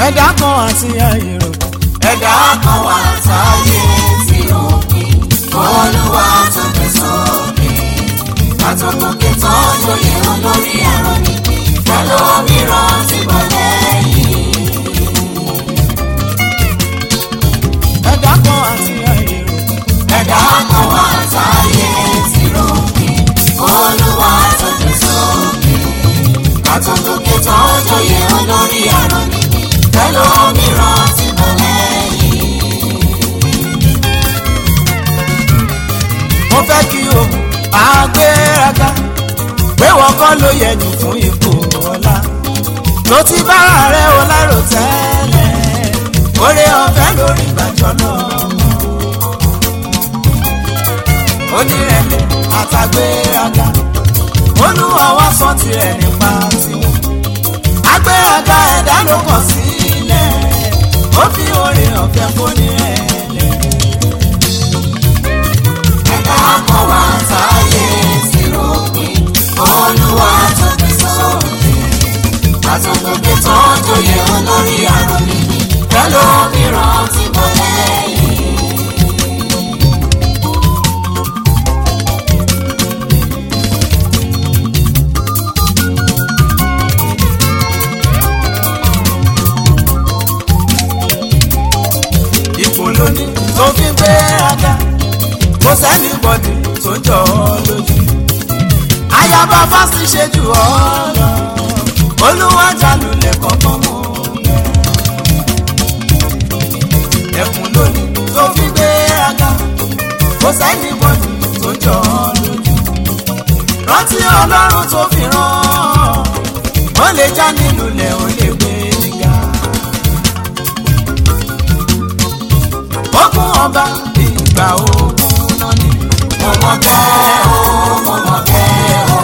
ẹ̀dá kan àti ayèrò ẹ̀dá kan wà táyé tí ó pin olúwa tó gbé sókè àtọkùnkè tó joyè olórí ẹ̀rọ ni pẹ̀lú mìíràn ti bọ̀ lẹ́yìn. ẹ̀dá kan àti ayèrò ẹ̀dá kan wà táyé tí ó pin olúwa tó gbé sókè àtọkùnkè tó joyè olórí ẹ̀rọ ni pẹ̀lú mìíràn ti bọ̀ lẹ́yìn. mo fẹ́ kí o àgbéraga pé wọ́n kọ́ ló yẹ jù fún ipò ọlá tó ti bára rẹ̀ o lárò tẹ́lẹ̀ oore ọ̀fẹ́ lórí ìgbàjọ́ náà onírẹ̀lẹ̀ àtàgbéraga olúwa wá sọ tirẹ̀ nípa tiwọn agbéraga ẹ̀dá ló kọ̀ sílẹ̀ ó fi oore ọ̀fẹ́ fónírẹ̀lẹ̀. ẹ̀dá kan wà táyé tí ó pin olúwa tó gbé sókè àtọkùnkè tó joyè olórí àrùn nìyí pẹ̀lú mìíràn ti bọ̀ lẹ́yìn. ipò lóní tó fi ń gbé aga kò sẹ́ni bọ́dì tó jọ ọ́ lójú. ayaba fásitì ṣe jù ọ́ lọ olúwa jalulẹ̀ kọ̀ọ̀kan mọ́ ẹkùn lóní tó fi ń gbé aga kò sẹ́ni bọ́dì tó jọ ọ́ lójú. rántí ọlọ́run tó fi rán ó lè já nílùú ó lè gbé nígà. ogun ọba ìgbà ogun náà ni. mo mọ̀ bẹ́ẹ̀ o mo mọ̀ bẹ́ẹ̀ o.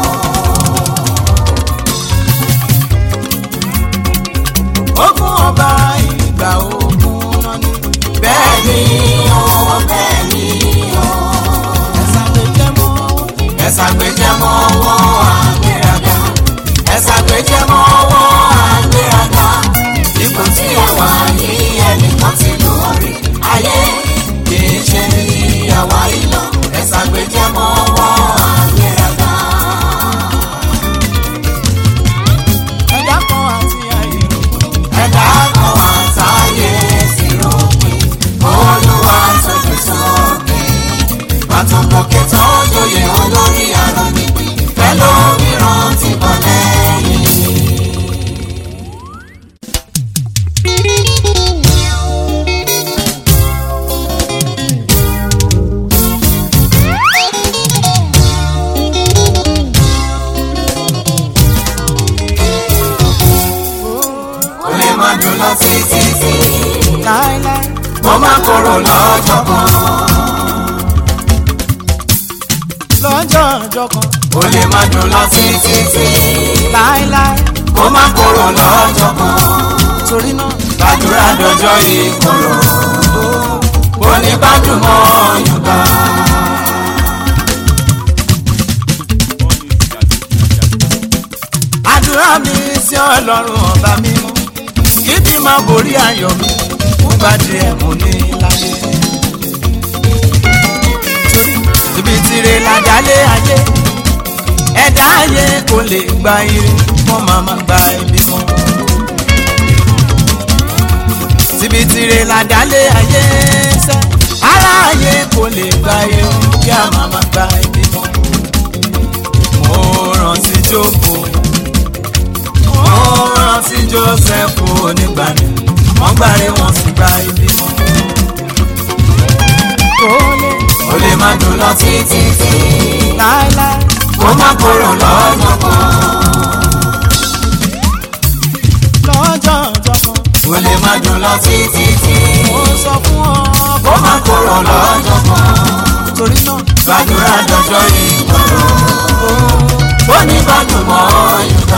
ogun ọba ìgbà ogun náà ni. bẹ́ẹ̀ ni Bẹ́ẹ̀ni o bẹ́ẹ̀ni o. ẹ̀sán lè jẹ́ mọ́. ẹ̀sà gbẹ̀jẹ̀ mọ́ ọwọ́ àgbéraga. ẹ̀sà gbẹ̀jẹ̀ mọ́ ọwọ́ àgbéraga. ipò tí a wà yìí ẹnìkan ti lù wọ́n rí. ayé kì í ṣe ní àwa ìlọ. ẹ̀sà gbẹ̀jẹ̀ mọ́ ọwọ́ àgbéraga. ẹ̀dá kan àti àìrò. ẹ̀dá kan wà táyé sí rògbìn. olúwa tó fi sókè. pàtàkì tó joyè olórí àrùn nípìn. pẹ̀lú mìíràn ti bọ̀ lẹ́yìn. ó lè má dùn lọ títí tí láéláé ó má korò lọ́jọ́ kan. lọ́jọ́ ọjọ́ kan ó lè má dùn lọ títí tí láéláé ó má korò lọ́jọ́ kan. torí náà gbàdúrà dọjọ́ ìkorò ó ní gbádùn mọ́ yorùbá. àdúrà mi sí ọlọ́run ọba mímọ́ kíbi máa borí ayọ̀ mi fún gbàdé ẹ̀mú ní láyé. torí ibi tire làjálé ayé ẹ̀dá ayé kò lè gba ire wọ́n máa máa gba ibi mọ́. síbi tire làjálé ayé sẹ́ ara ayé kò lè gba ire kí a máa máa gba ibi mọ́. mo rántí jókòó ó rántí joseph onígbàmí wọ́n gbàre wọ́n sì gba ibi mọ́. kò lè ó lè má dùn lọ títí tí láéláé ó má korò lọ́jọ́ kan. lọ́jọ́ ọjọ́ kan ó lè má dùn lọ títí tí mo sọ fún ọ ó má korò lọ́jọ́ kan. torí náà gbàdúrà dọjọ́ ìkorò ó ní gbádùn mọ́ yorùbá.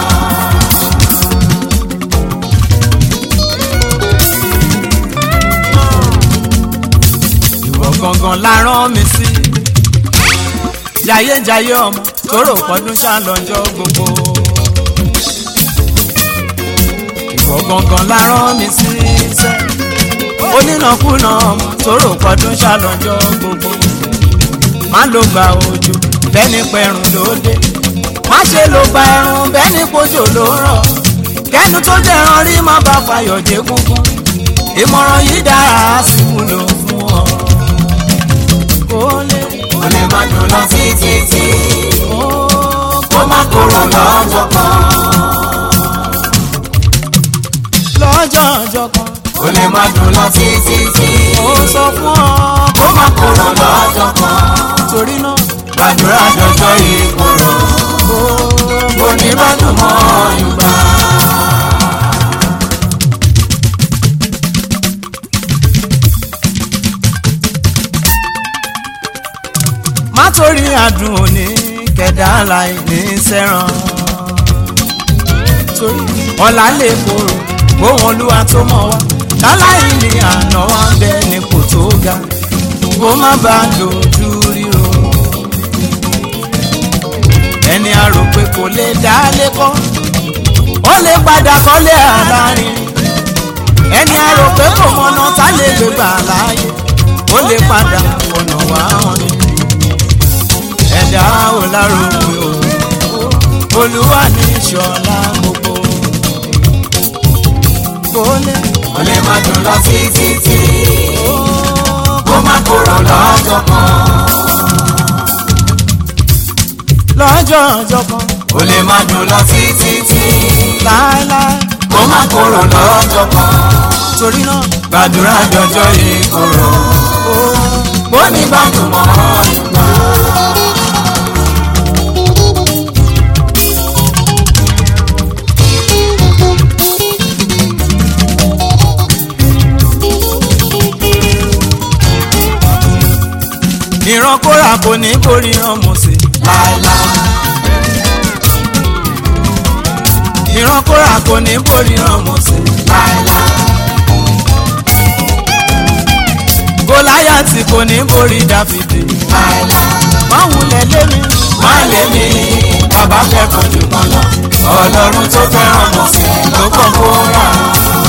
ìwọ gangan la rán mi sí jayéjayé ọmọ tóró pọdún ṣàlọ́jọ́ gbogbo ìwọ gangan la rán mi sí iṣẹ́ onínàkúnà ọmọ tó rò pọdún ṣàlọ́jọ́ gbogbo má ló gba òjò bẹ́ni pẹ̀rùn lóde má ṣe ló gba ẹ̀rùn bẹ́ni pojò ló rọ̀ kẹ́nu tó jẹran rí má bá fàyọ̀ dé kúkú ìmọ̀ràn yìí dára á sì wúlò fún ọ. kó lè kò lè má dùn lọ títí tí kó kó má kúrò lọ́jọ́ kan. lọ́jọ́ ọjọ́ kan kò lè má dùn lọ títí tí ó sọ fún ọ kó má kúrò lọ́jọ́ kan. torí náà gbàdúrà dọjọ́ ìkorò kó kò ní bá dùn mọ́ ìgbà. má torí àdùn òní kẹ̀dá láì ní sẹ́ràn torí ọ̀la lè korò gbóhùn olúwa tó mọ̀ wá láláì ní àná wá ń bẹ nípò tó ga kó má bàa dojú ríro ẹni a rò pé kò lè dá lẹ́kọ́ ó lè padà kọ́lé àlárin ẹni a rò pé kò mọ̀nà tá lè gbé gbà láàyè ó lè padà ọ̀nà wá hàn ní ẹ̀dá ò lárògbé o olúwa ní ìṣọ̀lá gbogbo kò lè kò lè má dùn lọ títí tí kó má kúrò lọ́jọ́ kan. lọ́jọ́ ọjọ́ kan kò lè má dùn lọ títí tí láéláé kó má kúrò lọ́jọ́ kan. torí náà gbàdúrà dọjọ́ ìkorò kò ní bá dùn mọ́ ìgbà. ìran kóra kò ní borí ìran mọ̀sẹ̀ láéláé ìran kóra kò ní borí ìran mọ̀sẹ̀ láéláé gòláyàtì kò ní borí dáfídì láéláé. máa wulẹ̀ lémi má lè mi bàbá fẹ́ràn jù kan lọ ọlọ́run tó fẹ́ràn mọ̀ sí ló kàn kó rà